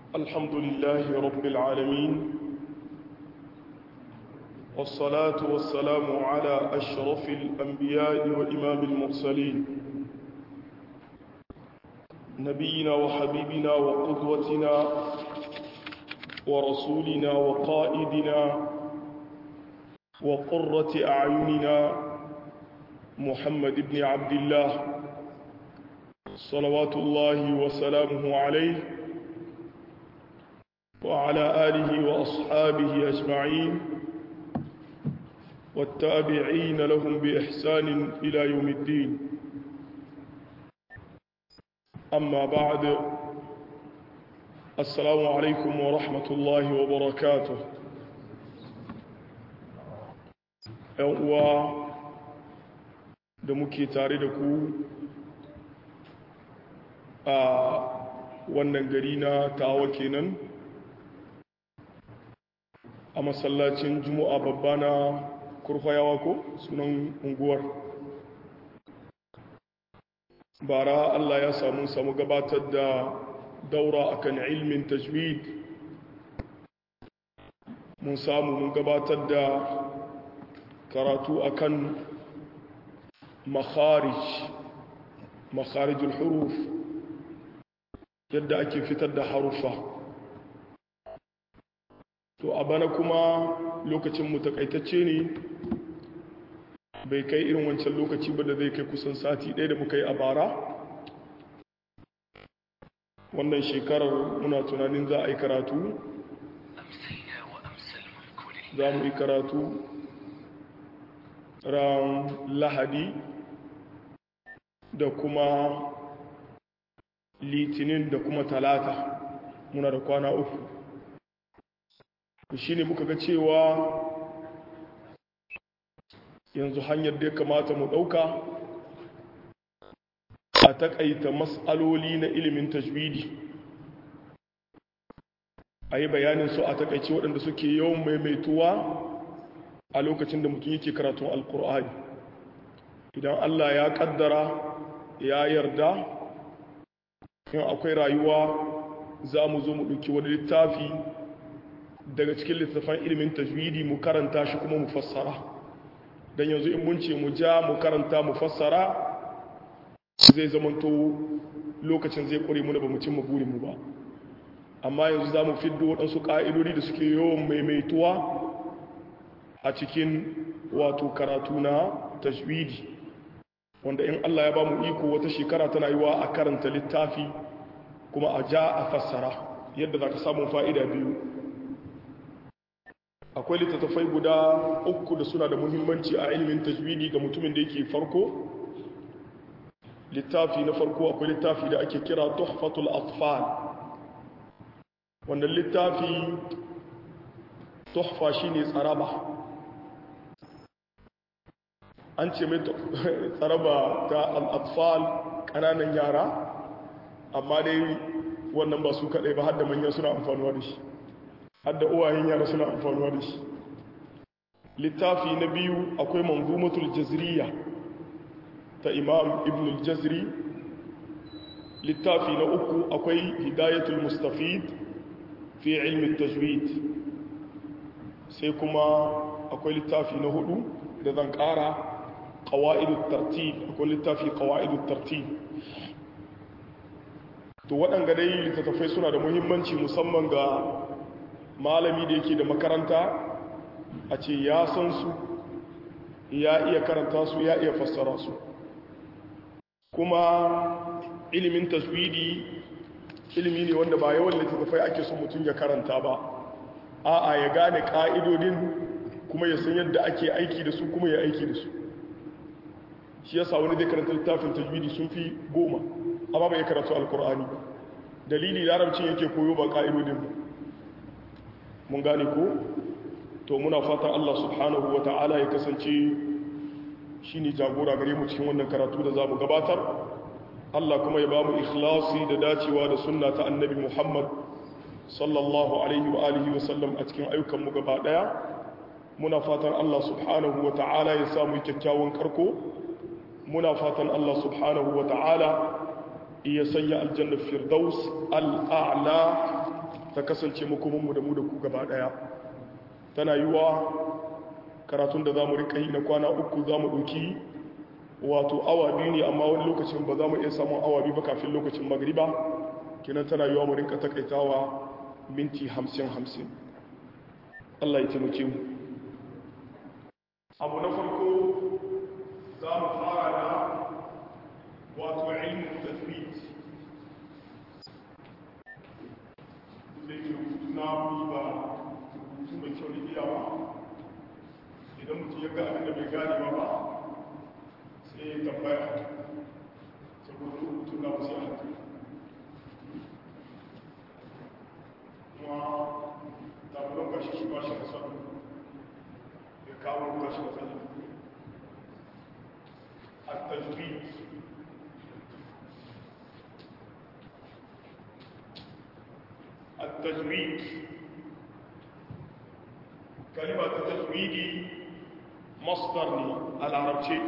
الحمد لله رب العالمين والصلاة والسلام على أشرف الأنبياء وإمام المرسلين نبينا وحبيبنا وقدوتنا ورسولنا وقائدنا وقرة أعيننا محمد بن عبد الله صلوات الله وسلامه عليه وعلى آله وأصحابه أجمعين والتابعين لهم بإحسان إلى يوم الدين أما بعد السلام عليكم ورحمة الله وبركاته uwa da muke tare da ku a wannan gari na tawa kenan a masallacin juma'a babba na kurfayawa ko sunan unguwar bara allah ya samu samu gabatar da daura akan ilmin tajwid mun samu mun gabatar da karatu akan makharij makharijul huruf yadda ake fitar da harufa to a bana kuma lokacin mu takaitacce ne bai kai irin wancan lokaci ba da zai kai kusan sati ɗaya da muka yi a bara wannan shekarar muna tunanin za a yi karatu za mu yi karatu ran lahadi da kuma litinin da kuma talata muna da kwana uku shi ne muka ga cewa yanzu hanyar da ya kamata mu ɗauka a taƙaita matsaloli na ilimin tajwidi a yi bayanin su a taƙaice waɗanda suke yawan maimaituwa a lokacin da mutum yake karatun alkur'ani idan allah ya ƙaddara ya yarda in akwai rayuwa za mu zo mu ɗauki wani littafi daga cikin littattafan ilimin tajwidi mu karanta shi kuma mu fassara don yanzu in mun ce mu ja mu karanta mu fassara zai zamanto lokacin zai ƙware mu da ba mu cimma burinmu ba amma yanzu za mu fiddo waɗansu ƙa'idodi da suke yawan maimaituwa a cikin wato karatu na tajwidi wanda in Allah ya ba mu iko wata shekara tana yiwa a karanta littafi kuma a ja a fassara yadda za ka samun fa'ida biyu akwai littattafai guda uku da suna da muhimmanci a ilimin tajwidi ga mutumin da yake farko littafi na farko akwai littafi da ake kira tuhfatul atfal wannan littafi tuhfa shine tsaraba an ce mai tsaraba ta al'atfal ƙananan yara amma dai wannan ba su kaɗai ba hadda manyan suna amfanuwa da shi hadda uwayen yara suna amfanuwa da shi littafi na biyu akwai manzumatul jazriya ta imam ibn al-jazri littafi na uku akwai hidayatul mustafid fi ilmin tajwid sai kuma akwai littafi na hudu da zan ƙara ƙawa'idun tartib akwai littafi ƙawa'idun tartib to waɗanga dai littattafai suna da muhimmanci musamman ga malami da yake da makaranta a ce ya san su ya iya karanta su ya iya fassara su kuma ilimin taswidi ilimi ne wanda ba yawan littattafai ake son mutum ya karanta ba a'a ya gane ƙa'idodin kuma ya san yadda ake aiki da su kuma ya aiki da su shi yasa wani zai karanta littafin tajwidi sun fi goma amma bai karatu alkur'ani ba dalili larabcin yake koyo ba ka'idodin ba mun gane ko to muna fatan Allah subhanahu wa ta'ala ya kasance shine jagora gare mu cikin wannan karatu da zamu gabatar Allah kuma ya ba mu ikhlasi da dacewa da sunna ta annabi Muhammad sallallahu alaihi wa alihi wa sallam a cikin ayyukan mu gaba daya muna fatan Allah subhanahu wa ta'ala ya samu kyakkyawan karko muna fatan Allah subhanahu wa ta'ala iya sanya aljanna firdaus al'a'la ta kasance makomanmu da mu da ku gaba daya tana yiwa karatun da za mu rika yi na kwana uku za mu ɗauki wato awa biyu ne amma wani lokacin ba za mu iya samun awa biyu ba kafin lokacin magriba kinan tana yiwa mu rinka takaitawa minti hamsin hamsin Allah ya taimake mu abu na farko za mu fara da wato ilmin tajwid da ke rubutu na ba rubutu mai kyau da iyawa idan mutum ya ga abin da bai gane ba ba sai ya tambaya saboda rubutu na wasu yanku kuma tabulan gashi shi ba shi da sanu ya kawo gashi da sanu التجويد التجويد كلمة التجويد مصدر العربي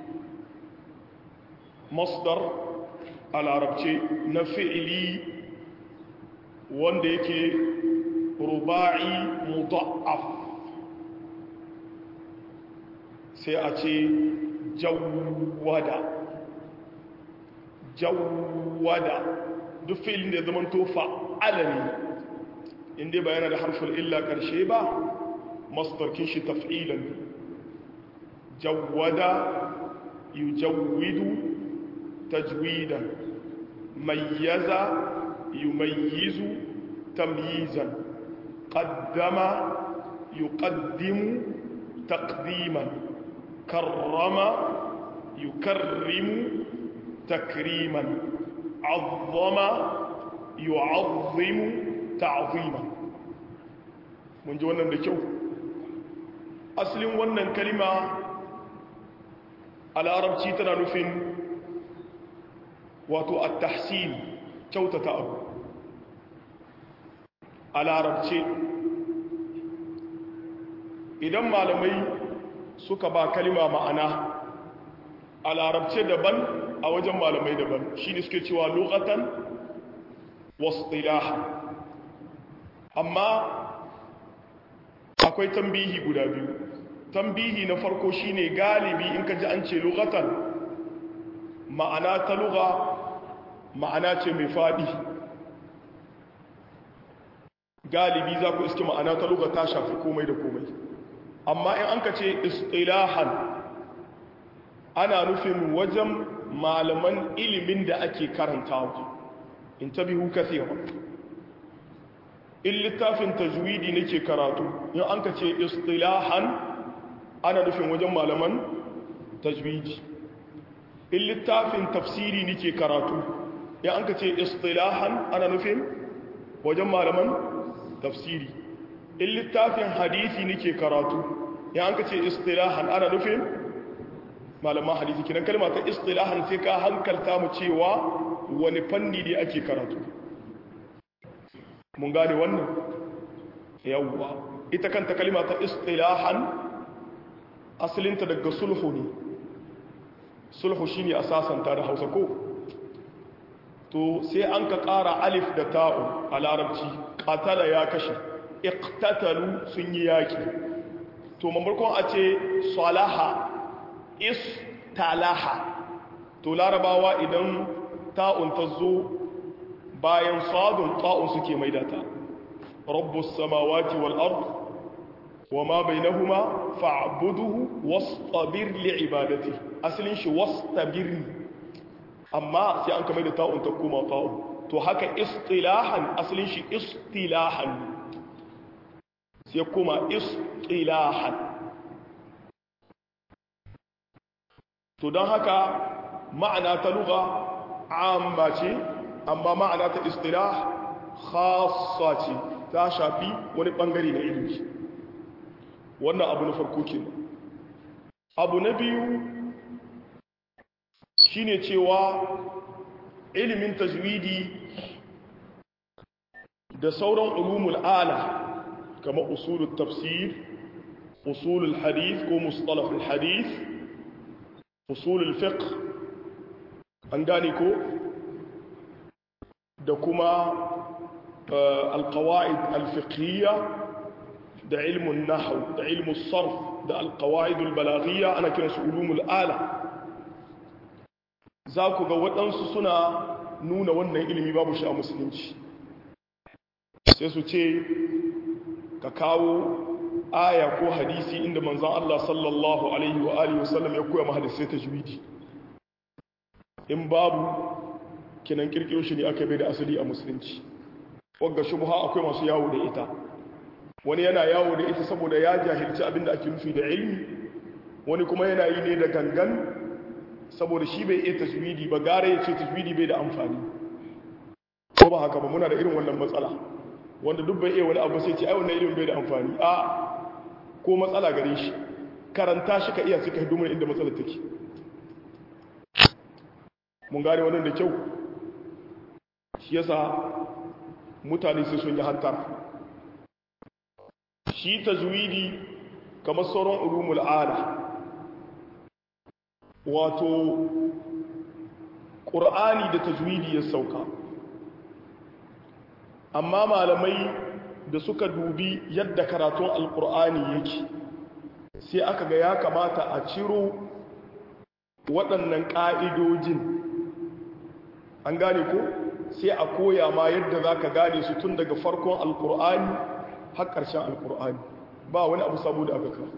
مصدر العربي نفعلي wanda yake ruba'i mudaf sai a ce jawwada jawwada duk filin da ya zama tofa alami inda ba yana da harfin illa karshe ba masdarkin shi taf'ilan jawwada yujawwidu tajwidan mayyaza yumayyizu tamyizan qaddama yuqaddimu taqdiman karrama yukarrimu takriman azzama yu'azzimu ta'ziman mun ji wannan da kyau asalin wannan kalima a larabci tana nufin wato at-tahsin kyautata abu a larabce idan malamai suka ba kalima ma'ana a larabce daban a wajen malamai daban shi ne suke cewa lokatan wasu amma akwai tambihi guda biyu tambihi na farko shine galibi in ka ji an ce lokatan ma'ana ta luga ma'ana ce mai faɗi galibi za ku iske ma'ana ta luga ta shafi komai da komai amma in an ka ce istilahan ana nufin wajen malaman ilimin da ake karantawa in tabihu kathira in littafin tajwidi nake karatu in an ka ce istilahan ana nufin wajen malaman tajwidi in littafin tafsiri nake karatu in an ka ce istilahan ana nufin wajen malaman tafsiri in littafin hadisi nake karatu in an ka ce istilahan ana nufin malaman hadisi kinan kalma ta istilahan sai ka hankalta mu cewa wani fanni ne ake karatu mun gane wannan yawwa ita kanta kalma ta istilahan asalinta daga sulhu ne sulhu shine asasanta da Hausa ko to sai an ka ƙara alif da ta'u a larabci qatala ya kashe iqtatalu sun yi yaki to mamarkon a ce salaha istalaha to larabawa idan ta'un ta zo bayan sadun ta'un suke maidata rabbus samawati wal ard wama bainahuma fa'buduhu wastabir li'ibadati asalin shi wastabir amma sai an kamar da ta'un ta koma ta'un to haka istilahan asalin shi istilahan sai kuma istilahan to don haka ma'ana ta luga amma ce amma ma'ana ta istilah khassa ce ta shafi wani bangare na ilimi wannan abu na farko ke abu na biyu shine cewa ilimin tajwidi da sauran ulumul ala kamar usulul tafsir usulul hadith ko mustalahul hadith usulul fiqh an gane ko da kuma alqawaid alfiqhiyya da ilmun nahw da ilmun sarf da alqawaid albalaghiyya ana kiransu ulumul ala za ku ga waɗansu suna nuna wannan ilimi babu shi a musulunci sai su ce ka kawo aya ko hadisi inda manzan Allah sallallahu alaihi wa alihi wasallam ya koya mahadisai ta juwidi in babu kinan kirkiro shi ne aka bai da asali a musulunci wagga shubha akwai masu yawo da ita wani yana yawo da ita saboda ya jahilci abin da ake nufi da ilmi wani kuma yana yi ne da gangan saboda shi bai iya tajwidi ba gara ya ce tajwidi bai da amfani ko ba haka ba muna da irin wannan matsala wanda duk bai iya wani abu sai ce ai wannan ilimin bai da amfani a ko matsala gare shi karanta shi ka iya suka hidu inda matsalar take mun gane wannan da kyau shi yasa mutane sai sun yi hantara shi tajwidi kamar sauran ulumul ala wato ƙur'ani da tajwidi ya sauka amma malamai da suka dubi yadda karatun alƙur'ani yake sai aka ga ya kamata a ciro waɗannan ƙa'idojin an gane ko sai a koya ma yadda za ka gane su tun daga farkon alƙur'ani har ƙarshen alƙur'ani ba wani abu saboda aka kawo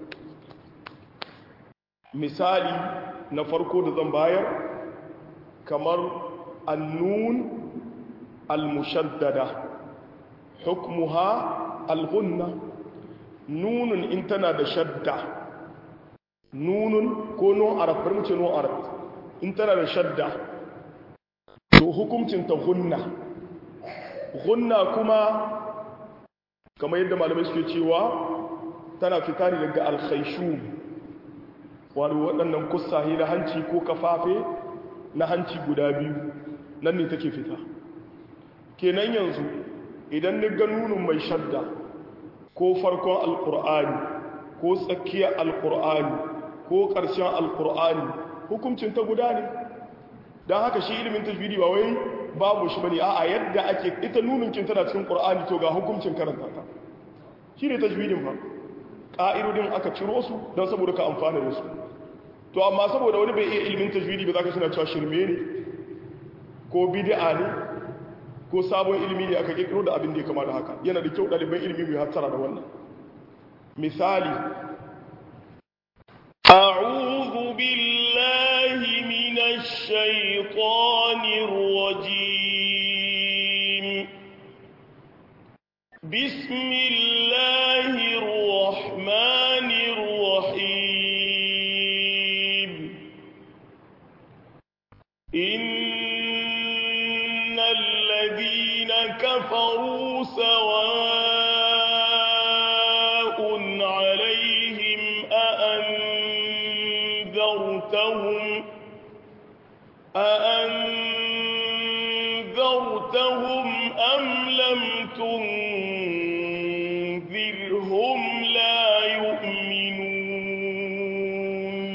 misali na farko da zan bayar kamar annun almushaddada hukmuha alghunna nunun in tana da shadda nunun ko non arab bari mu ce non arab in tana da shadda to hukuncin ta gunna gunna kuma kamar yadda malamai suke cewa tana fita ne daga alkhaishum wani waɗannan kusahi na hanci ko kafafe na hanci guda biyu nan ne take fita kenan yanzu idan ni ga nunun mai shadda ko farkon alkur'ani ko tsakiyar alkur'ani ko ƙarshen alkur'ani hukuncin ta guda ne don haka shi ilimin tajwidi ba wai babu shi bane a'a yadda ake ita nununkin tana cikin qur'ani to ga hukuncin karanta ta shi ne tajwidin ba ƙa'idodin aka ciro su don saboda ka amfana da su to amma saboda wani bai iya ilimin tajwidi ba za ka suna cewa shirme ne ko bid'a ne ko sabon ilimi ne aka kirkiro da abin da ya kama da haka yana da kyau ɗaliban ilimi mai hattara da wannan misali أعوذ بالله من الشيطان الرجيم بسم الله الرحمن الرحيم إن الذين كفروا سواء عليهم أأنذرتهم أأنذرتهم أم لم تنذرهم لا يؤمنون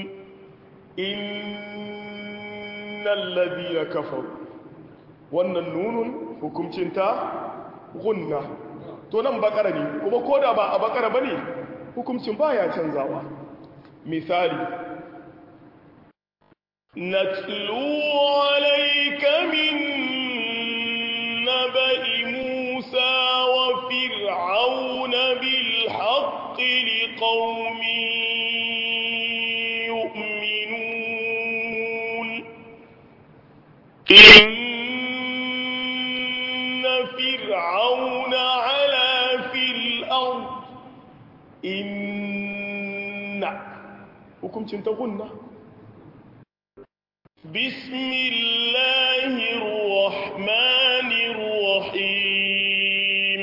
إن الذين كفروا wannan nunun hukumcinta gunna to nan bakara ne kuma koda ba a bakara bane hukumcin baya canzawa misali نتلو عليك من نبأ موسى وفرعون بالحق لقوم يؤمنون إن فرعون علا في الأرض إن hukumcinta gunna بسم الله الرحمن الرحيم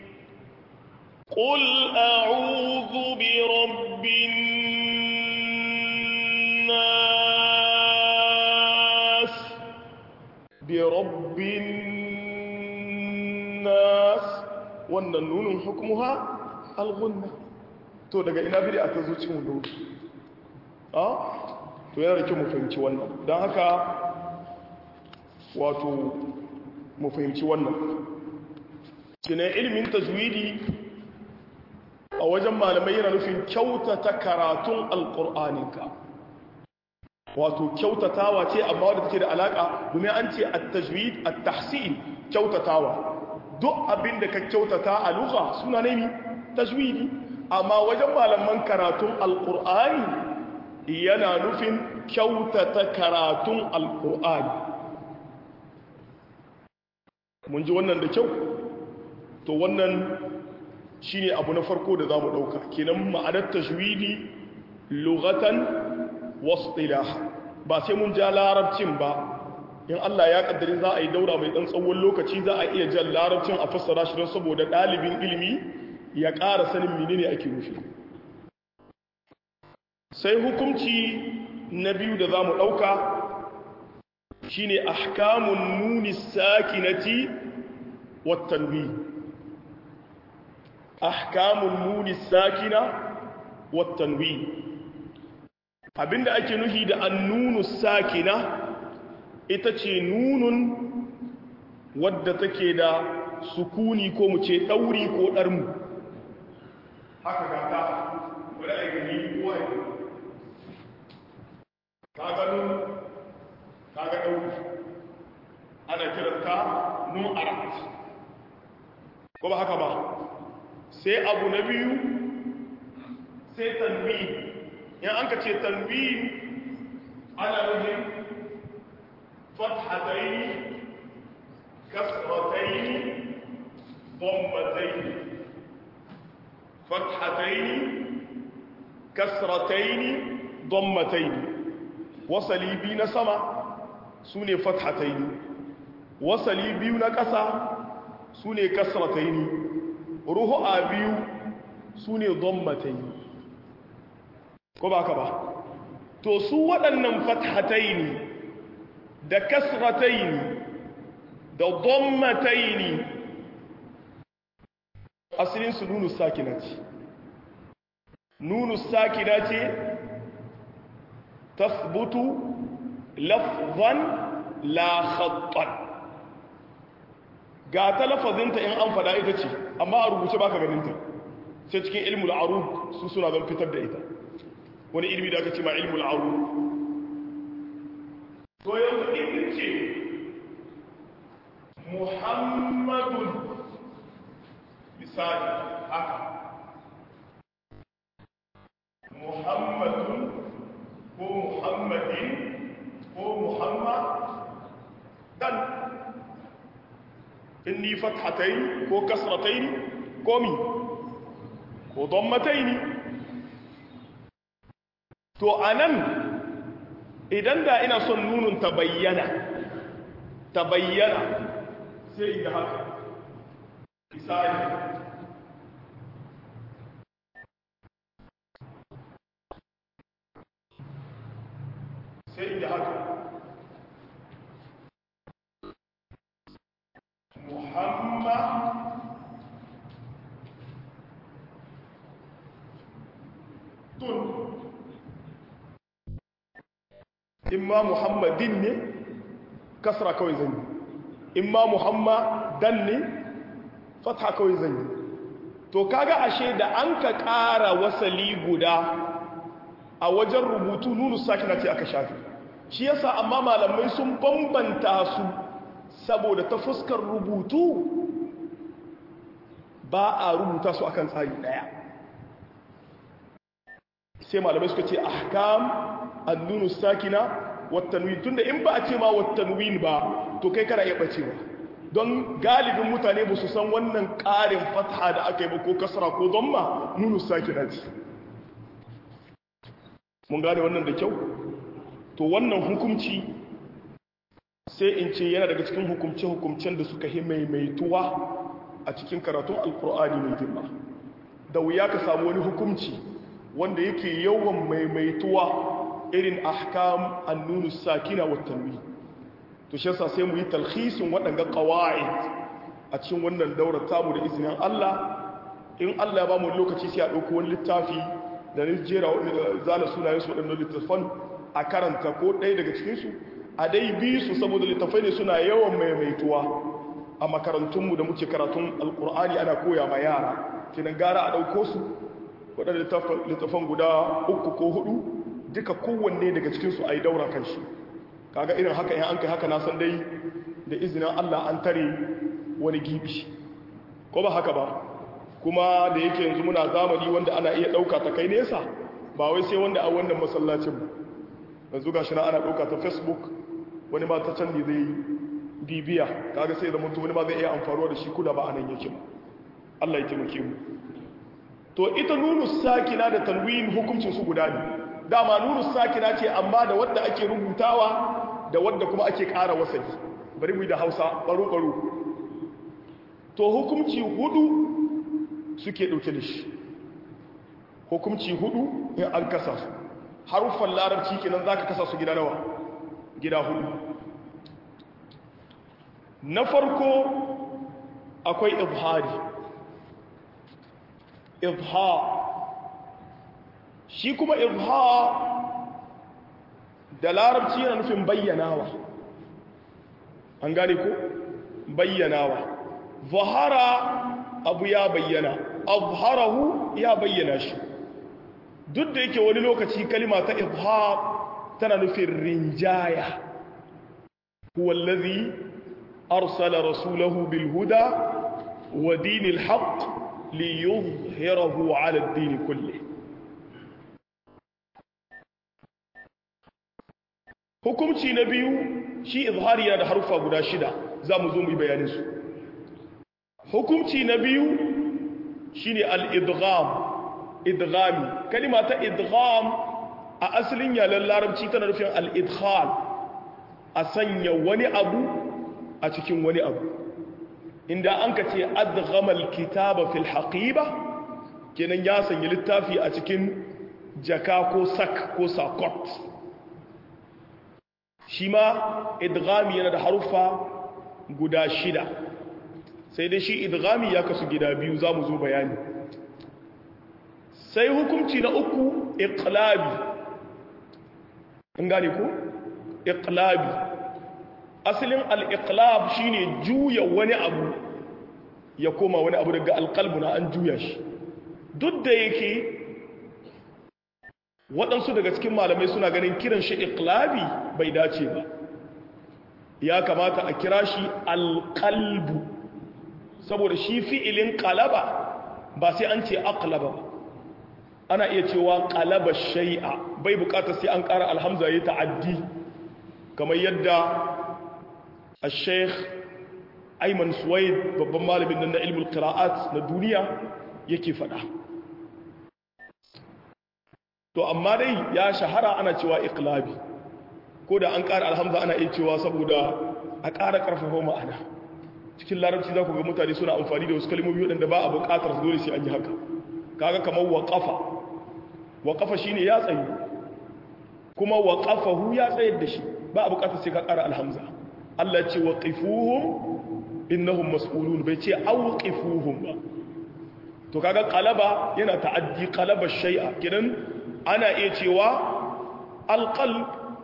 قل أعوذ برب الناس برب الناس wannan nunin hukumuha alghunna to daga ina bidi aka zo cikin wudu a to yana da kyau mu fahimci wannan don haka wato mu fahimci wannan kina ilimin tajwidi a wajen malamai yana nufin kyautata karatun alƙur'aninka wato kyautatawa ce amma wadda take da alaƙa domin an ce at-tajwid at-tahsin kyautatawa duk abin da ka kyautata a lugha suna ne tajwidi amma wajen malaman karatun alƙur'ani yana nufin kyautata karatun alƙur'ani mun ji wannan da kyau to wannan shine abu na farko da zamu dauka kenan ma'anar tajwidi lughatan wasdilah ba sai mun ja larabcin ba in Allah ya kaddari za a yi daura mai dan tsawon lokaci za a iya jan larabcin a fassara shi don saboda dalibin ilimi ya ƙara sanin menene ake nufi sai hukunci na biyu da zamu dauka shine ahkamun nuni sakinati wat tanwin ahkamun nuni sakina wat tanwin abinda ake nuhi da annunu sakina ita ce nunun wadda take da sukuni ko mu ce dauri ko darmu haka ga ta wadda ya gani kowa ya ta gano ta ga dauri ana kiranta nun arat ko ba haka ba sai abu na biyu sai tanwin in an ka ce tanwin ana nufin fathataini kasrataini dhammataini fathataini kasrataini dhammataini wasali biyu na sama su ne fathataini wasali biyu na ƙasa su ne kasrataini ruhu'a biyu su ne dhammataini ko ba ka ba to su waɗannan fathataini da kasrataini da dhammataini asalin su nunu sakina ce nunu sakina ce tasbutu lafzan la khattan ga ta lafazinta in an fada ita ce amma a rubuce baka ganinta sai cikin ilmul arud su suna zan fitar da ita wani ilmi da aka ce ma ilmul arud to yanzu in ce muhammadun misali haka muhammadun ko muhammadin ko muhammad dan inni fathatai ko kasratai ko mi ko dammatai to anan idan da ina son nunun ta bayyana ta bayyana sai in haka misali sai in haka muhammad tun imma muhammadin ne kasra kawai zan yi imma muhammadan ne fatha kawai zan yi to kaga ashe da an ka ƙara wasali guda a wajen rubutu nunu sakina ce aka shafi shi yasa amma malamai sun bambanta su saboda ta fuskar rubutu ba a rubuta su akan tsari daya sai malamai suka ce ahkam annunu sakina wattanwin tunda in ba a ce ma wattanwin ba to kai kana iya bacewa don galibin mutane ba su san wannan ƙarin fatha da aka yi ba ko kasra ko zamma nunu sakina ce mun gane wannan da kyau to wannan hukumci sai in ce yana daga cikin hukumce-hukumcen da suka yi maimaituwa a cikin karatun alkur'ani mai girma da wuya ka samu wani hukumci wanda yake yawan maimaituwa irin ahkam annunu sakina wa tanwi to shi yasa sai mu yi talhisin waɗanga qawaid a cikin wannan daurar tamu da izinin Allah in Allah ya ba mu lokaci sai a ɗauko wani littafi da ni jera zana sunayen su waɗannan littafan a karanta ko ɗaya daga cikin su a dai bi su saboda littafai ne suna yawan maimaituwa a makarantunmu da muke karatun alkur'ani ana koya ma yara kinan gara a ɗauko su waɗanda littafan guda uku ko hudu duka kowanne daga cikinsu a yi daura kan shi kaga irin haka in an kai haka na san dai da izinin allah an tare wani gibi ko ba haka ba kuma da yake yanzu muna zamani wanda ana iya ɗauka ta kai nesa ba wai sai wanda a wannan masallacin ba yanzu ga shi na ana ɗauka ta facebook wani ma ta can ne zai bibiya kaga sai zama wani ma zai iya amfaruwa da shi kuda ba a nan yake ba Allah ya taimake mu to ita nunu sakina da tanwin hukuncin su guda ne dama nunu sakina ce amma da wadda ake rubutawa da wadda kuma ake ƙara wasali bari mu yi da Hausa baro baro to hukunci hudu suke dauke da shi hukunci hudu in an kasa su haruffan larabci kenan zaka kasa su gida nawa gida hudu na farko akwai izhari izhar shi kuma izhar da larabci yana nufin bayyanawa an gane ko bayyanawa zahara abu ya bayyana azharahu ya bayyana shi duk da yake wani lokaci kalima ta izhar tana nufin rinjaya huwa allazi arsala rasulahu bil huda wa dinil haqq liyuzhirahu ala ad-din kulli hukumci na biyu shi izhari yana da harufa guda shida za mu zo mu yi bayanin su hukumci na biyu shine al-idgham idghami kalima ta idgham a asalin yalan larabci tana nufin al-idkhal a sanya wani abu a cikin wani abu inda an ka ce adghama al-kitaba fil haqiba kenan ya sanya littafi a cikin jaka ko sak ko sakot shi ma idghami yana da harufa guda shida sai dai shi idghami ya kasu gida biyu za mu zo bayani sai hukunci na uku iqlabi in gane ku iqlabi asalin al-iqlab shine juya wani abu ya koma wani abu daga alqalbu na an juya shi duk da yake waɗansu daga cikin malamai suna ganin kiran shi iqlabi bai dace ba ya kamata a kira shi alqalbu saboda shi fi'ilin qalaba ba sai an ce aqlaba ba ana iya cewa qalaba shay'a bai bukatar sai an ƙara alhamza ya ta'addi kamar yadda al-sheikh Ayman Suwaid babban malamin nan na ilmul qira'at na duniya yake faɗa to amma dai ya shahara ana cewa iqlabi ko da an ƙara alhamza ana iya cewa saboda a ƙara ƙarfafa ma'ana cikin larabci za ku ga mutane suna amfani da wasu kalmomi waɗanda ba a buƙatar su dole sai an yi haka kaga kamar waƙafa waƙafa shine ya tsayu kuma waƙafahu ya tsayar da shi ba a buƙatar sai ka ƙara alhamza Allah ce waqifuhum innahum mas'ulun bai ce awqifuhum ba to kaga qalaba yana ta'addi qalaba shay'a kidan ana iya cewa alqalb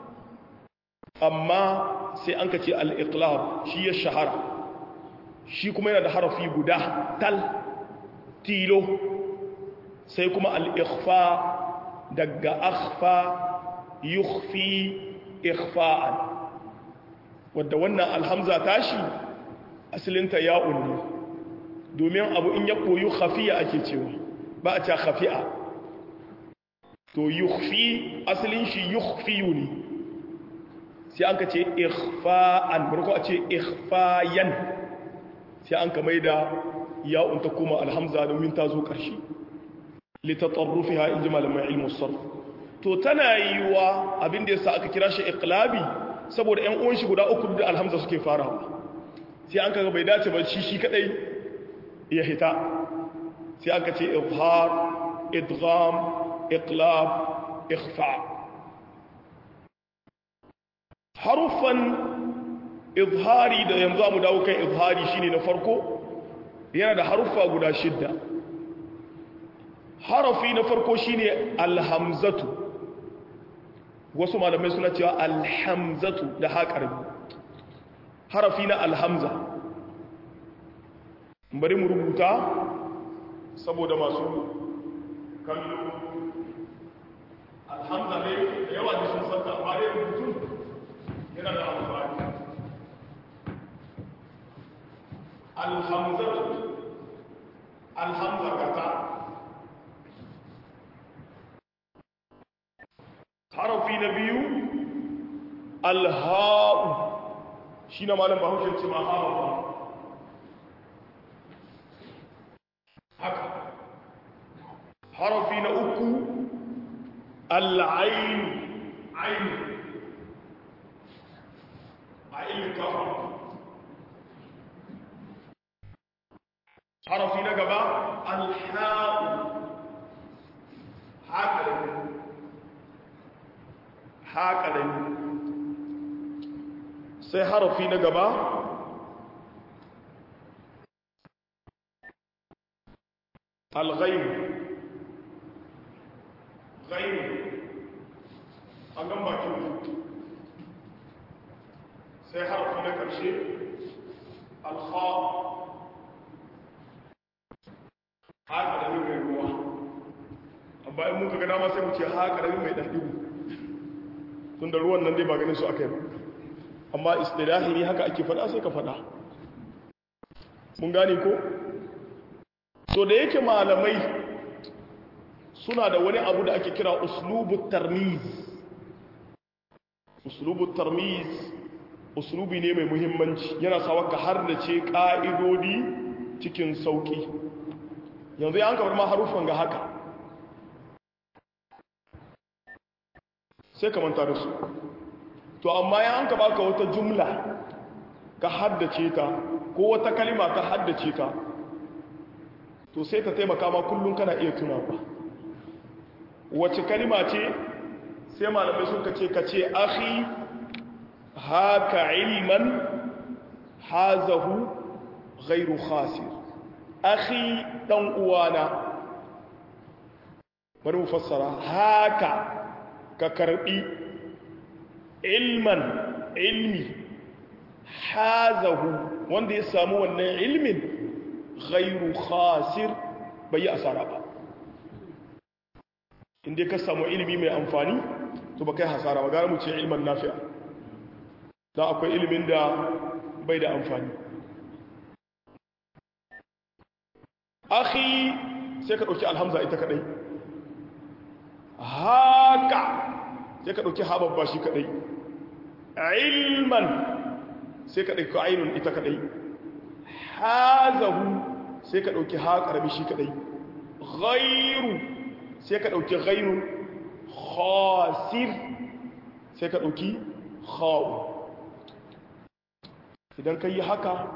amma sai an ka ce al-iqlab shi ya shahara shi kuma yana da harafi guda tal tilo sai kuma al-ikhfa daga akhfa yukhfi ikhfa'an wadda wannan alhamza tashi asalinta ya'un ne domin abu in ya koyu khafiya ake cewa ba a ce khafi'a to yukhfi asalin shi yukhfiyu ne sai an ka ce ikhfa'an barko a ce ikhfayan sai an ka mai da ya'un ta kuma alhamza domin ta zo ƙarshe litatarrufiha in ji malamai ilmu sarf to tana yiwa abin da yasa aka kira shi iqlabi saboda ƴan uwan shi guda uku da alhamza suke farawa sai an kaga bai dace ba shi shi kadai ya hita sai aka ce izhar idgham iqlab ikhfa harufan izhari da yanzu mu dawo kan izhari shine na farko yana da harufa guda shidda harafi na farko shine alhamzatu wasu malamai suna cewa alhamzatu da haƙarbi harafi na alhamza bari mu rubuta saboda masu kallo alhamza ne da yawa da sun santa amma dai rubutu yana da amfani alhamza alhamza kata harafi na biyu alha'u shi na malam bahaushe ce ma hawa ba haka harafi na uku al'ain ain ain kafa harafi na gaba alha'u haka haka da sai harafi na gaba alghaib ghaib an gan bakin sai harafi na ƙarshe alha haka da mai ruwa amma in muka gada ma sai mu ce haka da mai ɗan ɗigo tun da ruwan nan dai ba ganin su aka yi ba amma istilahi ne haka ake faɗa sai ka faɗa mun gane ko so da yake malamai suna da wani abu da ake kira uslubu tarmiz uslubu tarmiz uslubi ne mai muhimmanci yana sawa ka har da ce ƙa'idodi cikin sauƙi yanzu ya an kamar ma harufan ga haka sai ka manta da su to amma ya an ka baka wata jumla ka haddace ta ko wata kalima ka haddace ta to sai ta taimaka ma kullum kana iya tunawa wace kalima ce sai malamai sun kace kace akhi haka ilman hazahu ghairu khasir akhi dan uwana bari mu fassara haka ka karbi ilman ilmi hazahu wanda ya samu wannan ilmin ghairu khasir bai yi asara ba inda ka samu ilimi mai amfani to ba kai hasara ba gara mu ce ilman nafi'a don akwai ilimin da bai da amfani akhi sai ka ɗauki alhamza ita kaɗai haka sai ka ɗauki hababba shi kaɗai ilman sai ka ɗauki ainun ita kaɗai hazahu sai ka ɗauki ha ƙarami shi kaɗai ghairu sai ka ɗauki ghairu khasir sai ka ɗauki kha'u idan ka yi haka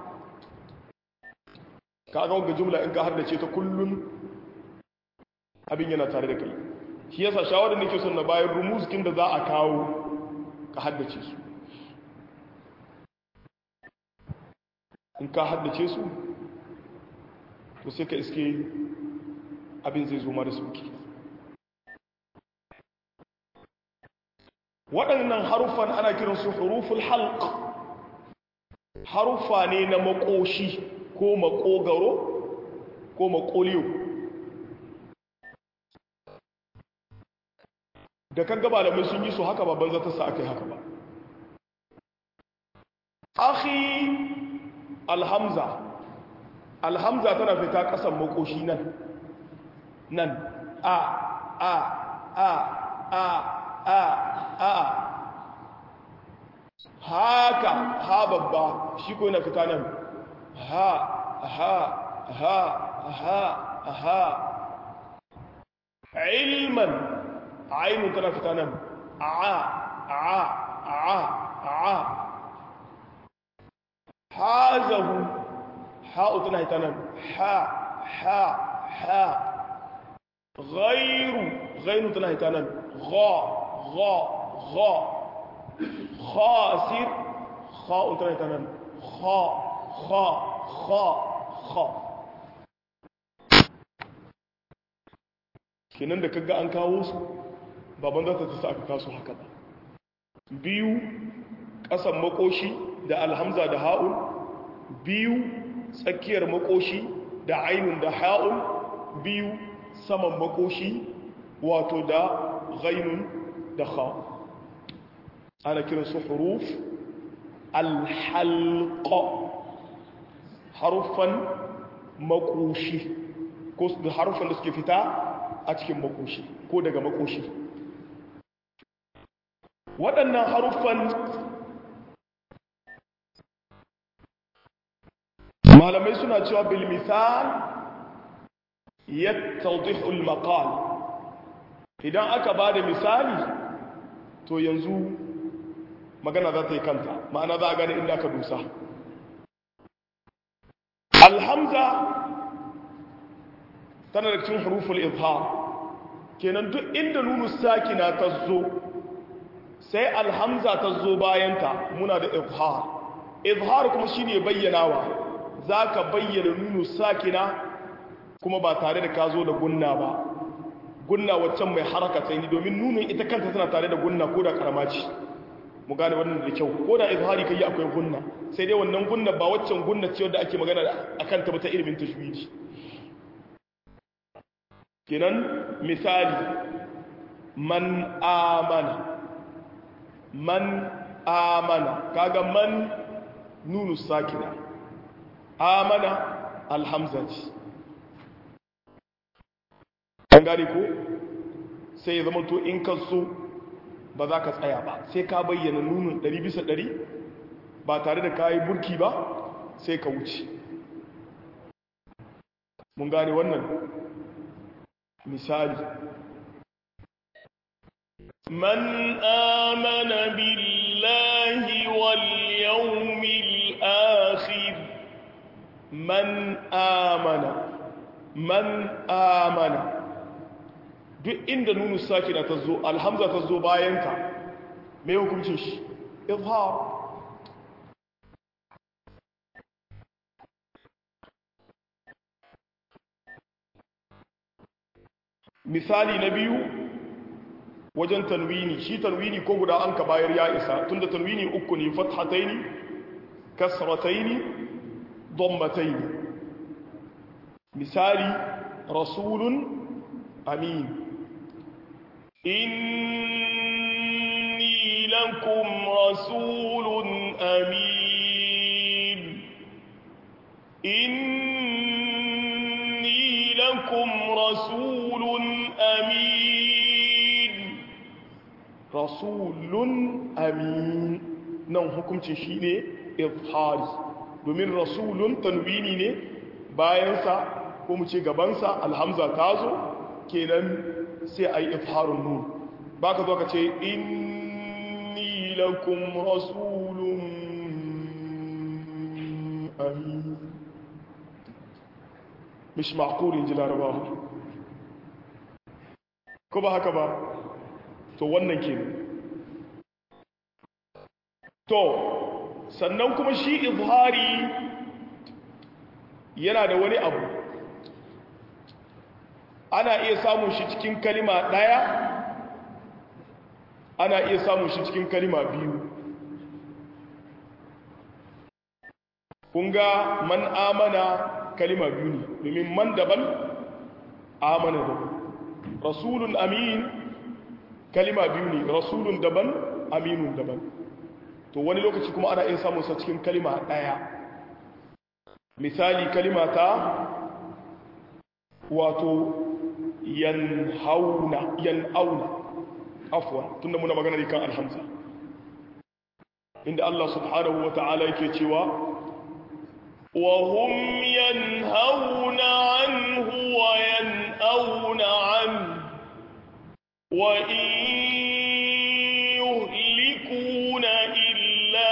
ka ga wanga jumla in ka har da ce ta kullun abin yana tare da kai shi yasa shawarar nake son na bayan rumuzkin da za a kawo ka haddace su in ka haddace su to sai ka iske abin zai zo mara sauki waɗannan haruffan ana kiransu huruful halq haruffa ne na makoshi ko makogaro ko makoliyo da kan gaba da sun yi su haka babban zata sa aka yi haka ba akhi alhamza alhamza tana fita kasan makoshi nan nan a a a a a a haka ha babba shi ko yana fita nan ha ha ha ha ha ilman ainun tana fita nan a a a a hazahu ha'u tana fita nan ha ha ha غير غير tana fita nan gha gha gha خاسر خاء tana fita nan kha kha kha kha kenan da kaga an kawo su baban za ta ta sa aka kasu haka ba biyu ƙasan makoshi da alhamza da ha'un biyu tsakiyar makoshi da ainun da ha'un biyu saman makoshi wato da ghainun da kha ana kiran su huruf alhalqa harufan makoshi ko da harufan da suke fita a cikin makoshi ko daga makoshi waɗannan haruffan malamai suna cewa bil misal yattadhihu al maqal idan aka bada misali to yanzu magana za ta yi kanta ma'ana za a gane inda aka dusa alhamza tana da cikin huruful izhar kenan duk inda nunu sakina ta zo sai alhamza ta zo bayanta muna da izhar izhar kuma shine bayyanawa zaka bayyana nunu sakina kuma ba tare da ka zo da gunna ba gunna waccan mai haraka sai ni domin nunun ita kanta tana tare da gunna ko da karama ce mu gane wannan da kyau ko da izhari kai akwai gunna sai dai wannan gunna ba waccan gunna ce wanda ake magana akan ta ta ilimin tajwidi kenan misali man amana man amana kaga man nunu sakina amana alhamzati an gane ko sai ya zama to in ka so ba za ka tsaya ba sai ka bayyana nunun 100 bisa 100 ba tare da kayi burki ba sai ka wuce mun gane wannan misali من آمن بالله واليوم الآخر من آمن من آمن duk inda nunu sakina ta zo alhamza ta zo bayanta mai hukuncin shi izhar misali na biyu wajen tanwini shi tanwini ko guda an ka bayar ya isa tunda tanwini uku ne fathataini kasrataini dhammataini misali rasulun amin إني لكم رسول أمين إني لكم رسول أمين rasulun amin nan hukuncin shi ne izhari domin rasulun tanwini ne bayansa ko mu ce gabansa alhamza ta zo kenan sai a yi izharun nun ba ka zo ka ce inni lakum rasulun amin mish ma'qulin ji larabawa ko ba haka ba to wannan ke to sannan kuma shi izhari yana da wani abu ana iya samun shi cikin kalima ɗaya ana iya samun shi cikin kalima biyu kunga man amana kalima biyu ne domin man daban amana daban rasulun amin kalima biyu ne rasulun daban aminun daban to wani lokaci kuma ana iya samun sa cikin kalima ɗaya misali kalima ta wato yanhauna yanauna afwan tunda muna magana kan alhamza inda Allah subhanahu wa ta'ala yake cewa wa hum yanhauna anhu wa yanauna anhu wa in yuhlikuna illa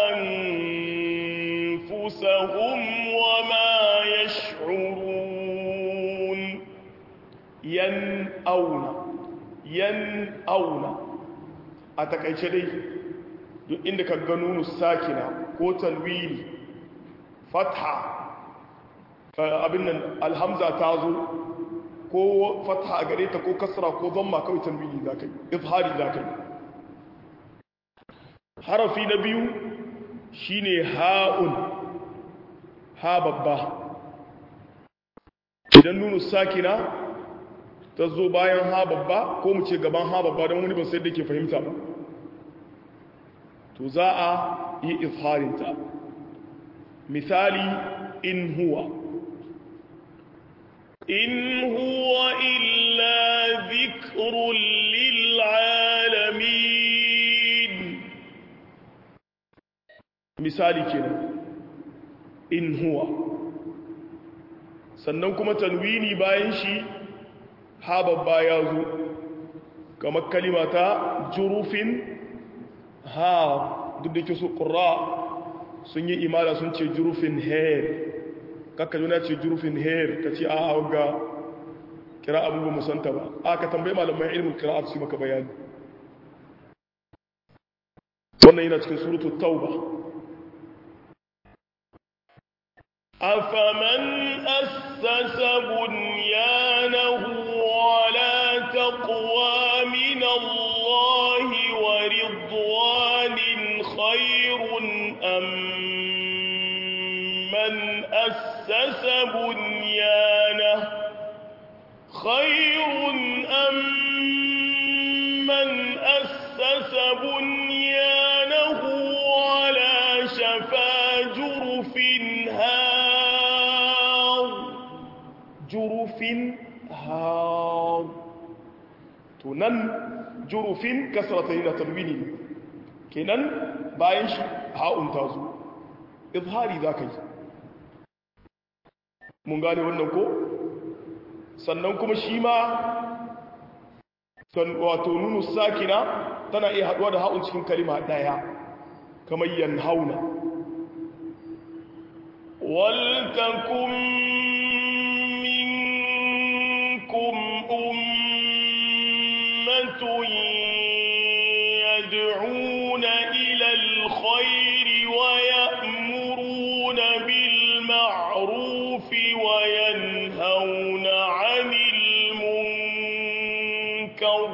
anfusahum wa ma yash'urun yanauna yanauna a takaice dai duk inda ka ga nunu sakina ko tanwini fatha abin nan alhamza ta zo ko fatha a gare ta ko kasra ko zamma kawai tanwini za ka yi izhari za ka yi harafi na biyu shine ha'un ha babba idan nunu sakina ta zo bayan ha babba ko mu ce gaban ha babba don wani ba sai da ke fahimta ba to za a yi izharinta misali in huwa in huwa illa zikrun lil'alamin misali kenan in huwa sannan kuma tanwini bayan shi ha babba ya zo kamar kalimata jurufin ha duk da ke su ƙura sun yi imala sun ce jurufin hair kakka juna ce jurufin hair ka ce a ga kira abubuwan musanta ba a ka tambayi malamai ilmin kira a su maka bayani wannan yana cikin surutu tauba أفمن أسس بنيانه على تقوى من الله ورضوان خير أم من أسس بنيانه خير أم من أسس بنيانه على شفا جرف هار جرف هار تنن جرف كسرة هنا تنويني كنن بايش هاء تازو إظهاري ذاكي mun gane wannan ko sannan kuma shi ma wato nunu sakina tana iya haduwa da ha'un cikin kalima daya kamar yanhauna waltakum minkum ummatun yad'una ila alkhairi wa ya'muruna bil ma'ruf wa yanhauna 'anil munkar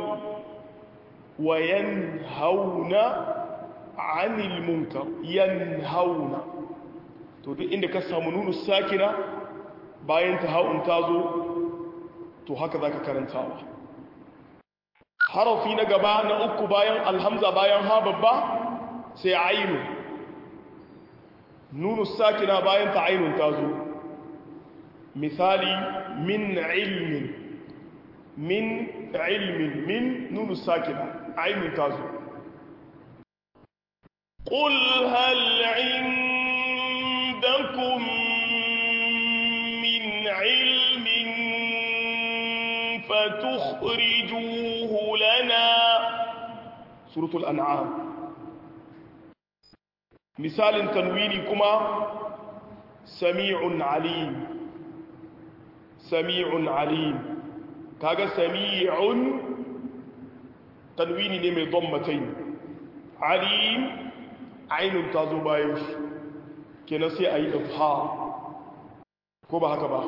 وينهون عن المنكر ينهون to duk inda ka samu nunu sakina bayan ta haun ta zo to haka zaka karantawa harafi na gaba na uku bayan alhamza bayan ha babba sai ainu nunu sakina bayan ta ainun ta zo misali min ilmin min ilmin min nunu sakina ainun ta zo قل هل عندكم من علم فتخرجوه لنا سورة الأنعام مثال تنويني كما سميع عليم سميع عليم كاغا سميع tanwini ne mai dommatai alim ainihin ta zo bayan shi kenan sai a yi ifha ko ba haka ba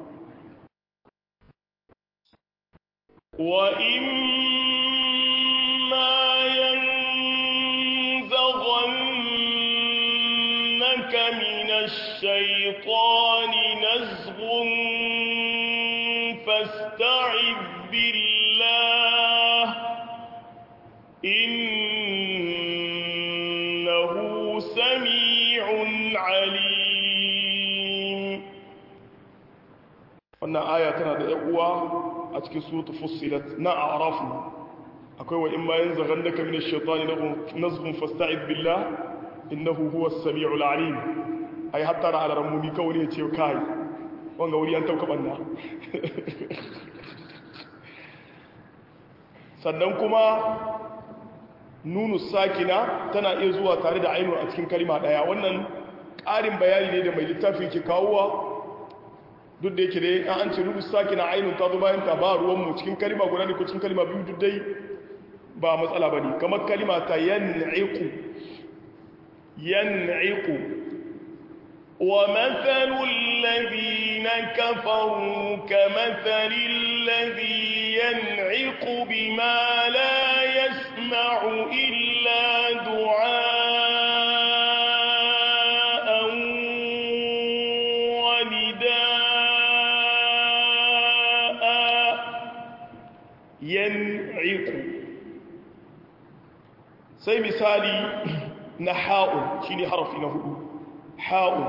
wa imma yanzaghannaka minash shaitani nazghun fasta'id billah إنه سميع عليم wannan aya tana da uwa a cikin suratu fussilat na a'rafu akwai wa in ma yanzaghannaka min ash-shaytani nazghun fasta'id billah innahu huwa as-sami'ul 'alim ai hatta ra ala ramumi kawai ya ce kai wanga wuri an tauka banna sannan kuma nunu sakina tana iya zuwa tare da ainihin a cikin kalima daya wannan ƙarin bayani ne da mai littafi ke kawowa duk da yake dai an ce nunu sakina ainihin ta zo bayan ta ba ruwanmu cikin kalima guda ne ko cikin kalima biyu duk dai ba matsala ba ne kamar kalima ta yan'iku yan'iku ومثل الذين كفروا كمثل الذي ينعق بما لا يسمع إلا دعاء yan'iqu sai misali na ha'un shine harafi na hudu ha'un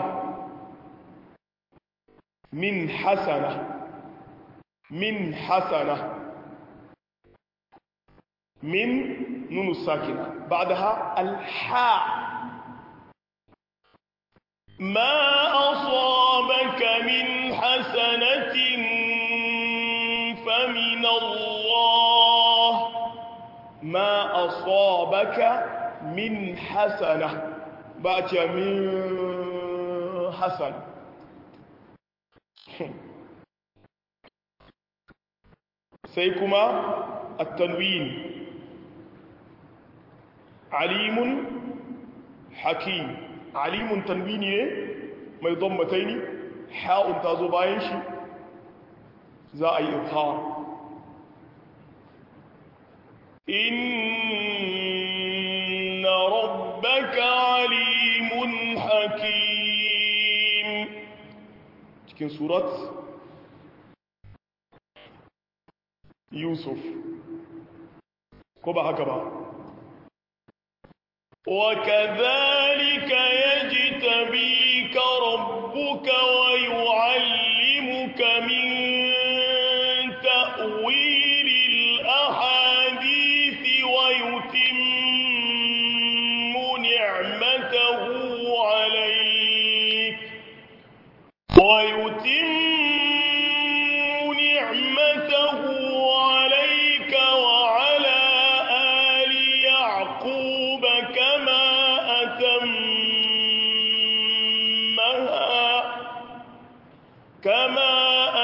min hasana min hasana min nunu sakina ba'daha al-ha ما أصابك من حسنة فمن الله ما أصابك من حسنة بأتي من حسن سيكما التنوين عليم حكيم عليم تنويني ما يضمتين حاء تازو باين شي za a yi ifhar إن ربك عليم حكيم cikin surat yusuf ko ba haka ba وكذلك يجتبيك ربك ويعلمك من تأويل الأحاديث ويتم نعمته عليك ويتم نعمته عليك وعلى آل يعقوب كما أتمها كما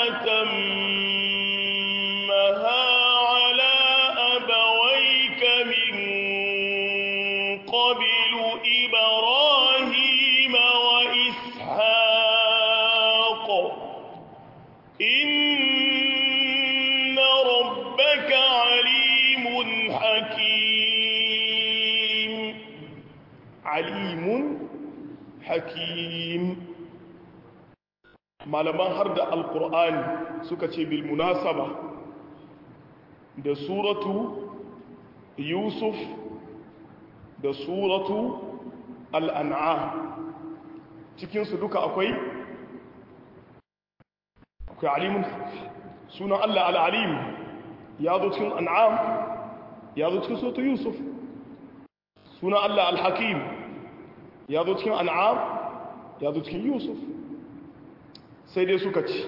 أتمها على أبويك من قبل إبراهيم وإسحاق إن ربك عليم حكيم alimun hakim malaman har da alkur'ani suka ce bil munasaba da suratu yusuf da suratu al'an'am cikinsu duka akwai akwai alimun sunan allah al'alim ya zo cikin an'am ya zo cikin suratu yusuf sunan allah al-hakim ya zo cikin an'am ya zo cikin yusuf sai dai suka ci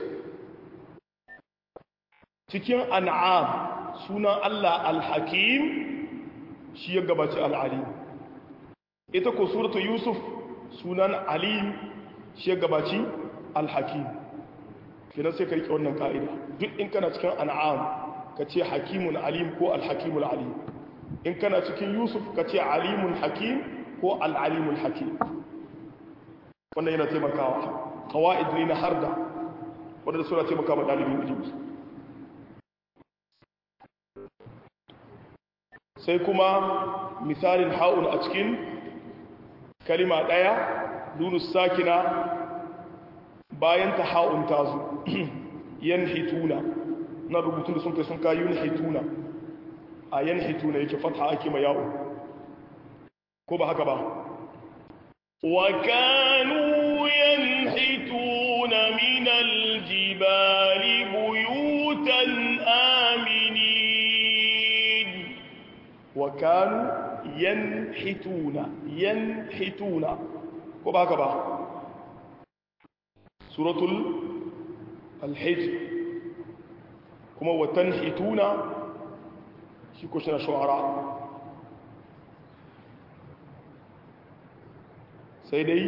cikin an'am sunan allah al-hakim shi ya gabaci al-alim ita ko suratu yusuf sunan alim shi ya gabaci al-hakim kina sai ka rike wannan ka'ida duk in kana cikin an'am ka ce hakimun alim ko al-hakimul alim in kana cikin yusuf ka ce alimun hakim ko al'alimul hakim wannan yana taimakawa kawa'id ne na harda wadanda suna taimaka ma ɗalibin ilimi sai kuma misalin ha'un a cikin kalima ɗaya lunus sakina bayan ta ha'un ta zo yan hituna na rubutun da sun kai sun kayi yan hituna a yan hituna yake fata ake ma ya'un ko ba haka ba وكانوا ينحتون من الجبال بيوتا آمنين وكانوا ينحتون ينحتون ko ba haka ba suratul alhijr kuma watan hituna shi ko shi na shu'ara sai dai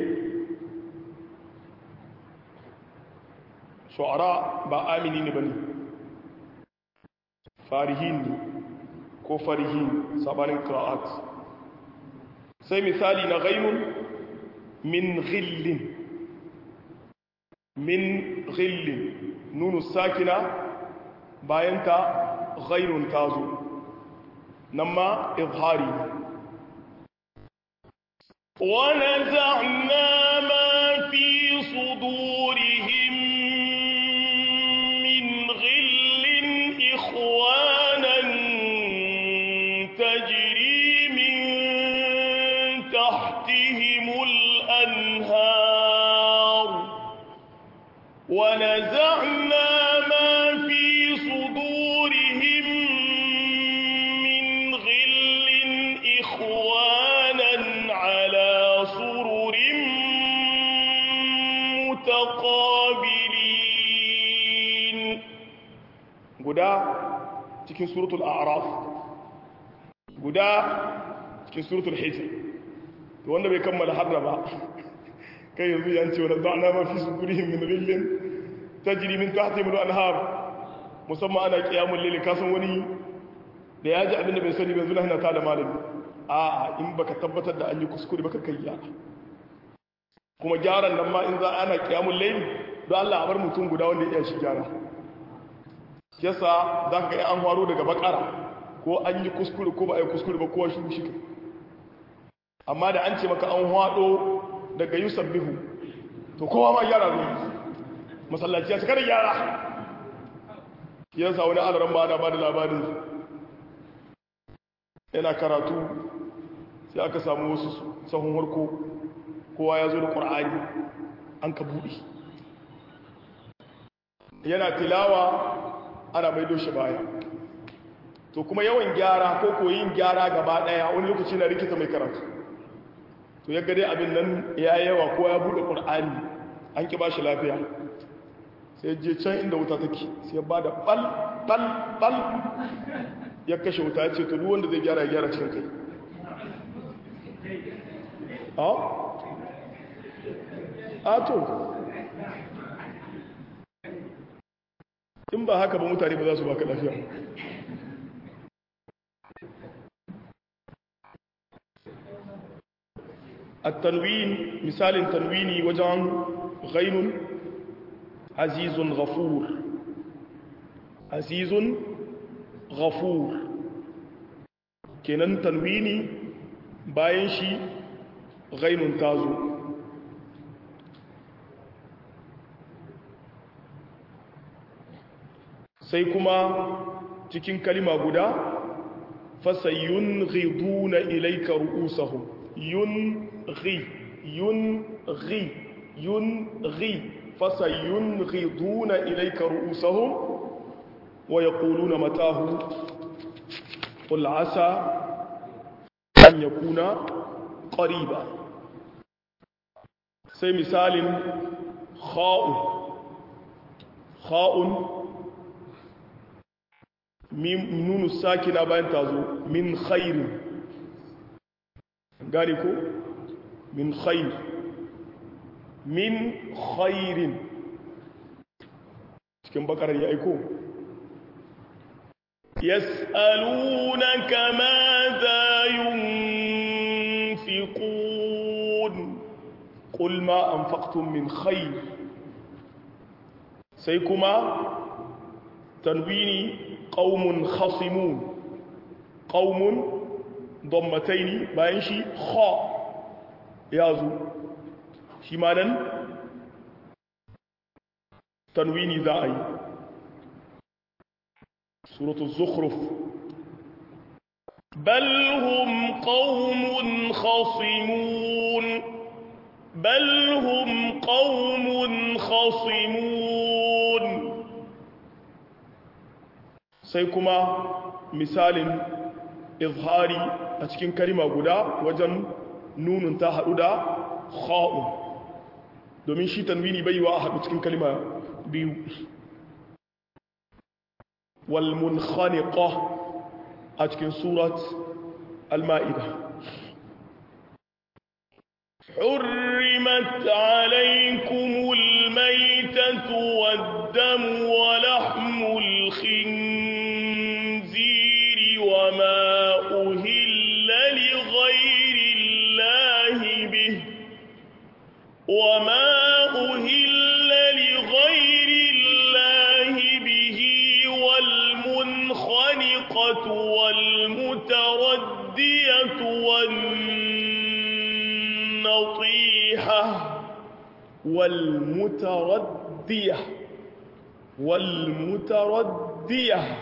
shu'ara ba amini ne ba ne farihin ne ko farihin sabanin qira'at sai misali na ghainun min ghillin min ghillin nunu sakina bayan ta ghainun tazo nan ma izhari ونزعنا ما في صدورهم من غل إخوانا ونزعنا ما في صدورهم من غل إخوانا على سرر متقابلين guda cikin suratul a'raf guda cikin suratul hijr to wanda bai kammala harra ba kai yanzu yan ce wala da'na ma fi sudurihim min ghillin tajri min tahtihim al-anhar musamman ana qiyamul layl kasan wani da ya ji abin da bai sani bai zuna hina ta da malami a in baka tabbatar da an yi kuskure baka kai ya kuma gyaran nan ma in za ana qiyamul layl don Allah a bar mutum guda wanda ya iya shi gyara yasa za ka yi an haro daga bakara ko an yi kuskure ko ba a yi kuskure ba kowa shi shi kai amma da an ce maka an hado daga yusuf bihu to kowa ma gyara zuwa masallaci ya cika da gyara yasa wani alaran ba da ba da labarin yana karatu sai aka samu wasu sahun harko kowa ya zo da ƙwar'ani an ka buɗe yana tilawa ana maido shi baya to kuma yawan gyara ko koyin gyara gaba daya wani lokaci na rikita mai karatu to ya gade abin nan ya yawa ko ya bude qur'ani an ki bashi lafiya sai je can inda wuta take sai ba da bal bal bal ya kashe wuta ya ce to duk wanda zai gyara ya gyara cikin kai a a to in ba haka ba mutane ba za su baka lafiya التنوين مثال تنويني وجعن غين عزيز غفور عزيز غفور kenan tanwini bayan shi ghainun tazo sai kuma cikin kalima guda fasayyun ghiduna ilayka ru'usahum yun ghi yun ghi yun ghi fasayyun ghiduna ilayka ru'usahum wa yaquluna matahu qul asa an yakuna qariba sai misalin kha'u kha'un nunu sakina bayan ta zo min khairin gane ko min khair min khairin cikin bakarar ya aiko yas'alunaka ma za yunfiqun qul ma anfaqtum min khair sai kuma tanwini qaumun khasimun qaumun dammataini bayan shi kha ya zo shi ma nan tanwini za a yi suratul zukhruf بل هم قوم خصمون بل هم قوم خصمون sai kuma misalin izhari a cikin kalima guda wajen nunun ta haɗu da kha'un domin shi tanwini bai wa a haɗu cikin kalima biyu wal munkhaniqa a cikin surat al-ma'ida حرمت عليكم الميتة والدم ولحم الخنزير وما أهل لغير الله به وما أهل لغير الله به والمنخنقة والمتردية والنطيحة والمتردية والمتردية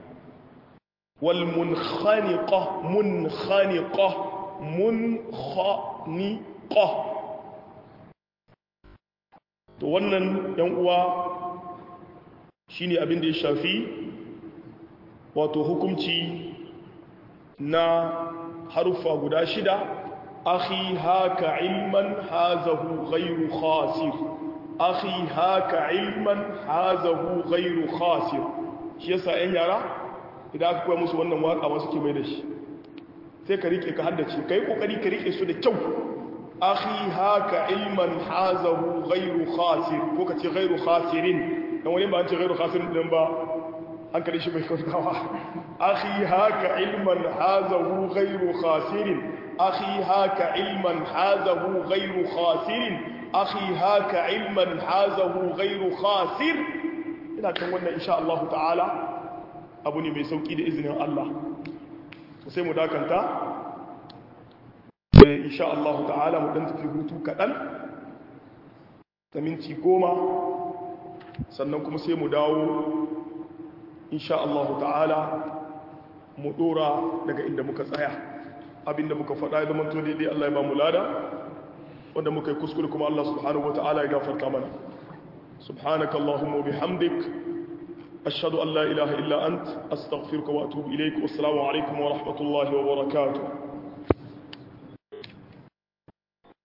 والمنخنقة منخنقة منخنقة to wannan yan uwa shine abin da ya shafi wato hukunci na harufa guda shida akhi haka ilman hazahu ghairu khasir akhi haka ilman hazahu ghairu khasir shi yasa yan yara idan aka koya musu wannan waka ba suke mai da shi sai ka rike ka haddace kai kokari ka rike su da kyau akhi haka ilman hazahu ghairu khasir ko ka ce ghairu khasirin dan wani ba an ce ghairu khasirin din ba hankali shi bai kautawa akhi haka ilman hazahu ghairu khasirin akhi haka ilman hazahu ghairu khasirin akhi haka ilman hazahu ghairu khasir ina kan wannan insha Allah ta'ala abu ne mai sauki da izinin Allah sai mu dakanta insha Allah ta'ala mu dan tafi hutu kaɗan ta minti goma sannan kuma sai mu dawo insha Allah ta'ala mu dora daga inda muka tsaya abinda muka faɗa ya zamanto daidai Allah ya ba mu lada wanda muka yi kuskure kuma Allah subhanahu wa ta'ala ya gafarta mana subhanaka Allahumma bihamdik ashhadu an la ilaha illa ant astaghfiruka wa atubu ilaik wassalamu alaikum wa rahmatullahi wa barakatuh